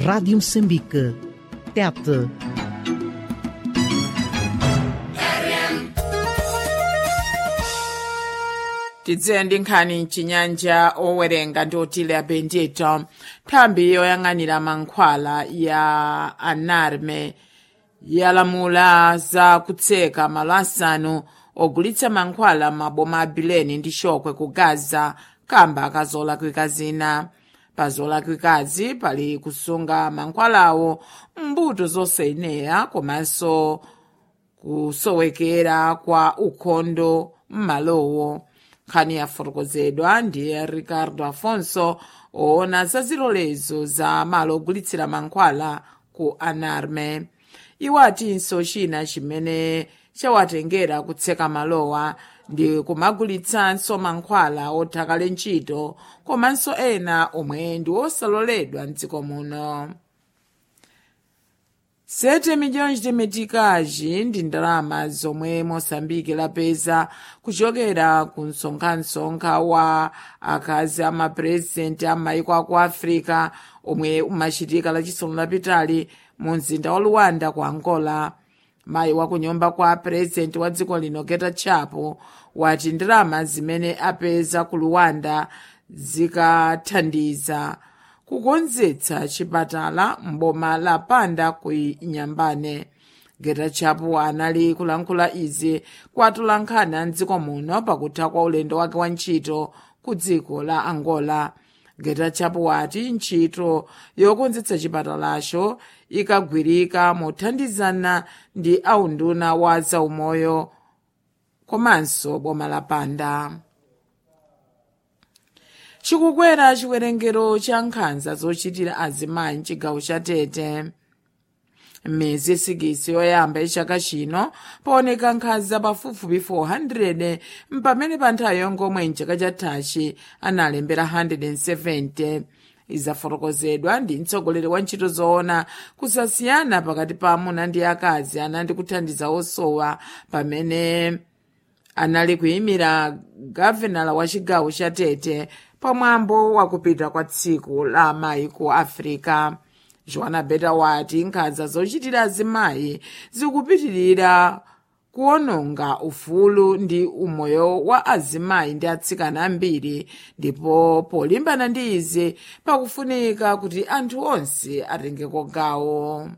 Rádio Moçambique. Tete. tidze ndi nkhani mchinyanja owerenga ndi otile apendito nthambi yoyang'anira mankhwala ya anarme yalamula za kutseka malo asanu ogulitsa mankhwala maboma a bileni ndi chokwe ku gaza kamba akazolakwika zina pa zolakwikazi pali kusunga mankhwalawo mbuto zosayenera komanso kusowekera kwa ukhondo m'malowo nkhani yafotokozedwa ndi ricardo afonso oona za zilolezo za malo ogulitsira mankhwala ku anarme iwo atinso china chimene chawatengera kutseka malowa ndi kumagulitsanso mankhwala othakale ntchito komanso ena omwe ndi osaloledwa mdziko muno 7 milhões de meticais ndi ndalama zomwe moçambique lapeza kuchokera ku msonkhansokha wa akazi amapurezidenti a maiko aku africa omwe umachitika lachisanu lapitali mu mzinda wa luwanda ku angola mayi wa kunyumba kwa purezidenti wa dziko lino geta chapo wati ndalama zimene apeza ku luwanda zikathandiza kukonzetsa chipatala mboma la panda ku inyambane geta chapo anali kulankhula izi kwa atolankhani a mdziko muno pakutha kwa ulendo wake wa ntchito ku dziko la angola geta chapo wati ntchito yokonzetsa chipatalacho ikagwirika mothandizana ndi aunduna wa zaumoyo komanso boma la panda chikukwera chiwerengero cha nkhanza zochitira azimayi mchigawo cha tete m'miyezi isikisi yoyamba yachaka chino paoneka nkhanza pafupifupi 400 mpamene pa nthawi yongomwe mchaka chathachi analembera 170 izafotokozedwa ndi mtsogoleri wa ntchito zoona kusasiyana pakati pa amuna ndi akazi anandi kuthandiza osowa pamene anali kuyimira gavenala wa chigawo cha tete pamwambo wakupita kwa tsiku la amayi ku africa joana beta wati nkhanza zochitira azimayi zikupitirira kuononga ufulu ndi umoyo wa azimayi ndi atsikana ambiri ndipo polimbana ndi izi pakufunika kuti anthu onse atengeko gawo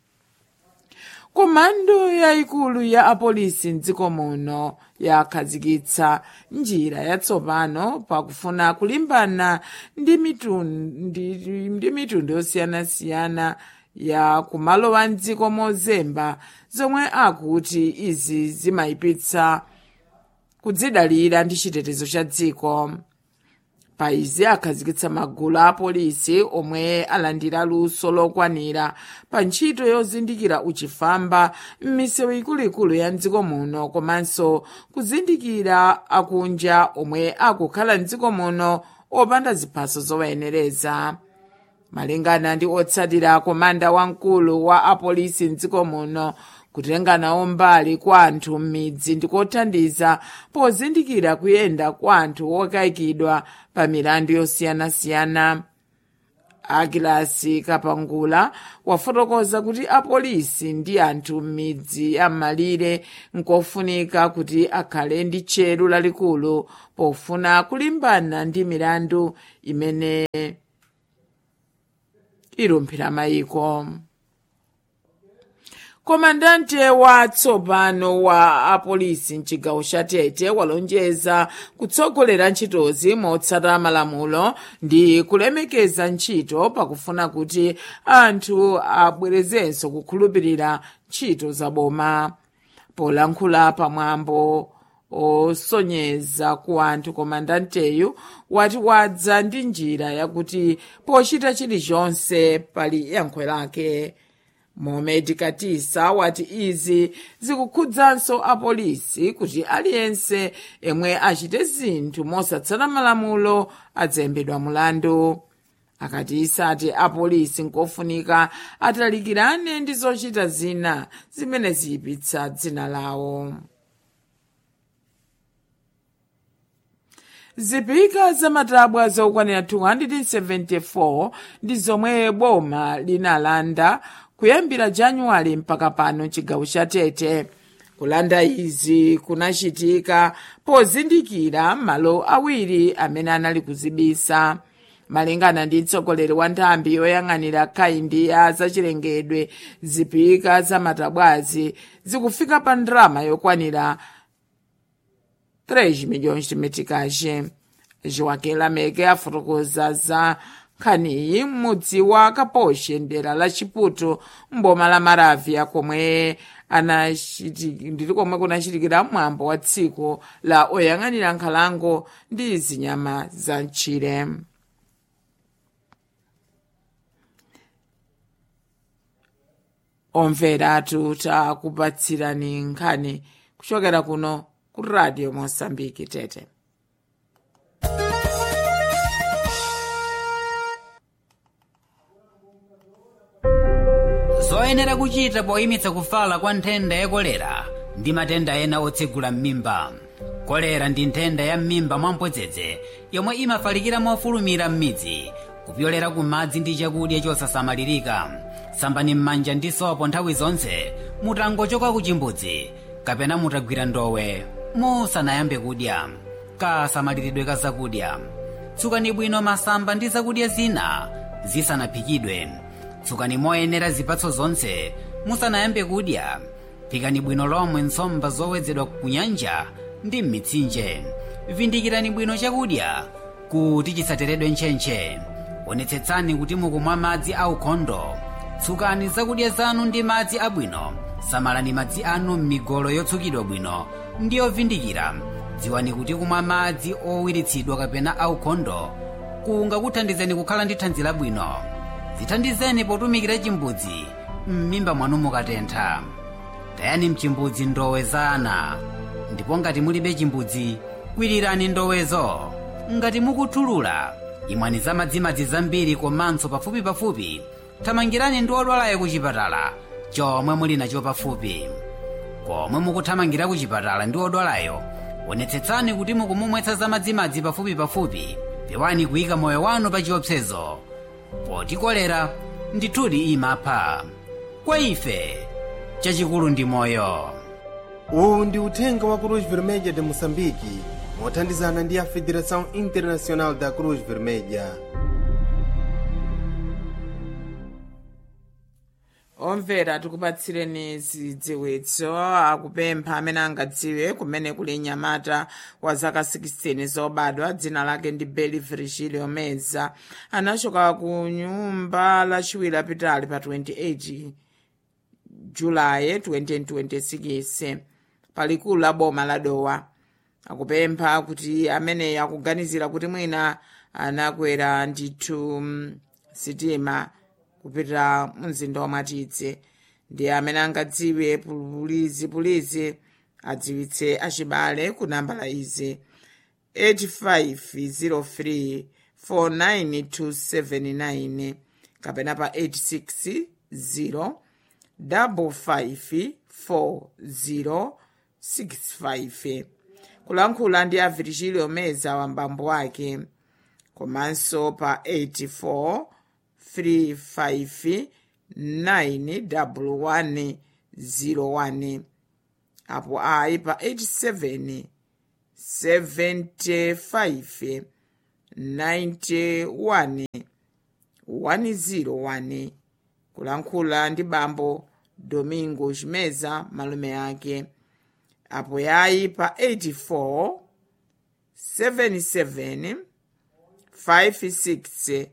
komando yayikulu ya apolisi mdziko muno yakhazikitsa njira yatsopano pakufuna kulimbana ndi mitundu, ndi mitundu yosiyanasiyana ya kumalowa mdziko mozemba zomwe akuti izi zimayipitsa kudzidalira ndi chitetezo cha dziko pa izi akhazikitsa magulu a apolisi omwe alandira luso lokwanira pa ntchito yozindikira uchifamba m'misewu ikuluikulu ya mdziko muno komanso kuzindikira akunja omwe akukhala mdziko muno opanda ziphaso zowayenereza malingana ndi otsatira komanda wamkulu wa apolisi mdziko muno kutenga nawo mbali kwa anthu m'midzi ndikothandiza pozindikira kuyenda kwa anthu okayikidwa pa milandu yosiyanasiyana agilasi kapangula wafotokoza kuti apolisi ndi anthu m'midzi am'malire nkofunika kuti akhale ndi tcheru lalikulu pofuna kulimbana ndi milandu imene ilumphira mayiko komandante watsopano wa apolisi mchigawo cha tete walonjeza kutsogolera ntchitozi motsata malamulo ndi kulemekeza ntchito pakufuna kuti anthu abwerezenso kukhulupirira ntchito za boma polankhula pamwambo osonyeza ku anthu komandanteyu wati wadza ndi njira yakuti pochita chilichonse pali yankho lake mohamed katisa wati izi zikukhudzanso apolisi kuti aliyense yemwe achite zinthu mosatsata malamulo adzayembedwa mulandu akatisa ati apolisi nkofunika atalikirane ndi zochita zina zimene ziyipitsa dzina lawo zipika zamatabwa zokwanira 274 ndi zomwe boma linalanda kuyambira januwale mpaka pano chigawo cha tete kulanda izi kunachitika pozindikira malo awiri amene anali kuzibisa malingana ndi mtsogoleri wa nthambi yoyang'anira kaindi ya zachilengedwe zipika zamatabwazi zikufika pa ndrama yokwanira 3 milhões de meticais joaquim lameke afotokoza za nkhaniyi m'mudzi wa kaposhe dera la chiputo mboma la maravya komwe ndili komwe kunachitikira mwambo wa tsiku la oyang'anira nkhalango ndi zinyama za mchire omveratu takupatsirani nkhani kuchokera kuno ku radio mosambiki tete zoyenera kuchita poyimitsa kufala kwa nthenda ya kolera ndi matenda ena otsegula m'mimba kolera ndi nthenda ya m'mimba mwamphodzedze yomwe imafalikira mofulumira m'midzi kupyolera ku madzi ndi chakudya chosasamalirika sambani m'manja ndi sopo nthawi zonse mutangochoka ku chimbudzi kapena mutagwira ndowe musanayambe kudya kasamaliridwe ka zakudya tsukani bwino masamba ndi zakudya zina zisanaphikidwe tsukani moyenera zipatso zonse musanayambe kudya phikani bwino lomwe nsomba zowedzedwa ku nyanja ndi m'mitsinje vindikirani bwino chakudya kuti chisateredwe ntchentche onetsetsani kuti mukumwa madzi aukhondo tsukani zakudya zanu ndi madzi abwino samalani madzi anu m'migolo yotsukidwa bwino ndi yovindikira dziwani kuti kumwa madzi owiritsidwa kapena aukhondo kungakuthandizeni kukhala ndi thanzi labwino zithandizeni potumikira chimbudzi m'mimba mwanu mukatentha tayani mchimbudzi ndowe za ana ndipo ngati mulibe chimbudzi kwirirani ndowezo ngati mukuthulula imwani za madzimadzi zambiri komanso pafupi pafupi thamangirani ndi odwalayo ku chipatala chomwe muli nacho pafupi komwe mukuthamangira ku chipatala ndi odwalayo onetsetsani kuti mukumumwetsa za madzimadzi pafupi pafupi pewani kuyika moyo wanu pa chiopsezo poti kolera ndithudi imapha kwa ife chachikulu ndi moyo uwu ndi uthenga wa cruz vermelha de moçambique mothandizana ndi a federação internacional da cruz vermelha omvera tikupatsireni zidziwitso akupempha amene angadziwe kumene kuli nyamata wa zaka 16 zobadwa dzina lake ndi beli virgilio meza anachoka ku nyumba lachiwiri lapitali pa 28 julayi 2026 palikulu la boma la dowa akupempha kuti ameneyi akuganizira kuti mwina anakwera ndithu mm, sitima kupita mumzinda wa mwatidze ndi amene angadziwe pulizi pulizi adziwitse achibale ku nambala izi 8503 49279 kapena pa 860 554065 kulankhula ndi a virgilio meza wa mbambo wake komanso pa 84 359101 apo ayi pa 87 75 91 101 kulankhula ndi bambo domingo chimeza malume ake apo yayi pa 84 77 56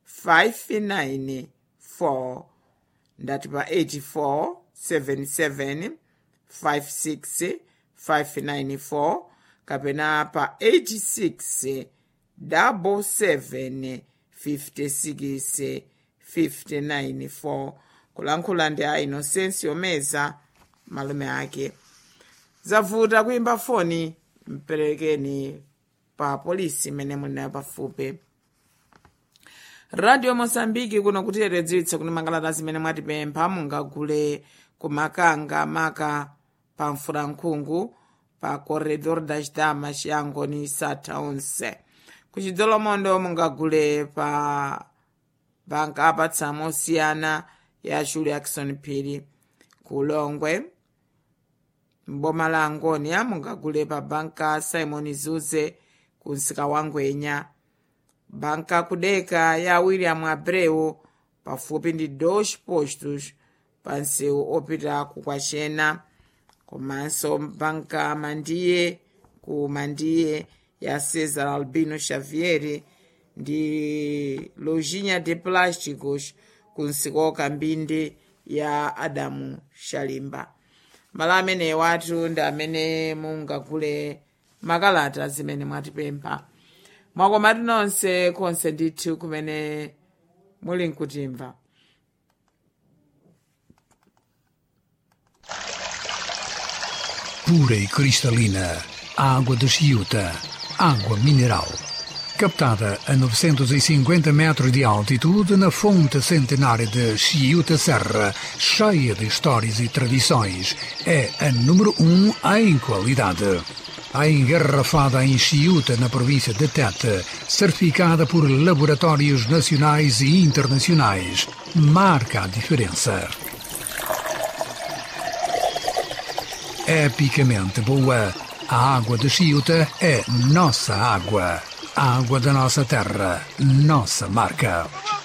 594 ndati pa 84 77 56 594 kapena pa 86 77 56 594 kulankhula ndi a inosensi omeza malume ake zavuta kuimba foni mperekeni pa polisi imene muli pafupi radio mosambiki kuno kutiyeredziwitsa kuti makalata zimene mwatipempha mungagule kumakanga maka pa mfulankhungu pa corredor das damas yangoni satha onse ku chidzolomondo mungagule pa banka apatsamo osiyana ya julie jackson phiri ku longwe mboma la angonia mungagule pa banka simon zuze ku msika wa ngwenya banka kudeka ya william abreu pafupi ndi dos postos pa msewu opita ku kwachena komanso banka mandiye ku mandiye ya cesar albino xavier ndi lojinha de plásticos ku msika wakambindi ya adamu shalimba malo amene watu ndi amene mungagule makalata zimene mwatipempha mwakomatu nonse konse ndithu kumene muli nkutimva pura e cristalina, água de Chiuta, água mineral. Captada a 950 metros de altitude na fonte centenária de Chiuta Serra, cheia de histórias e tradições, é a número um em qualidade. A engarrafada em Chiuta, na província de Tete, certificada por laboratórios nacionais e internacionais, marca a diferença. epicamente boa. A água de Chiuta é nossa água. A água da nossa terra, nossa marca.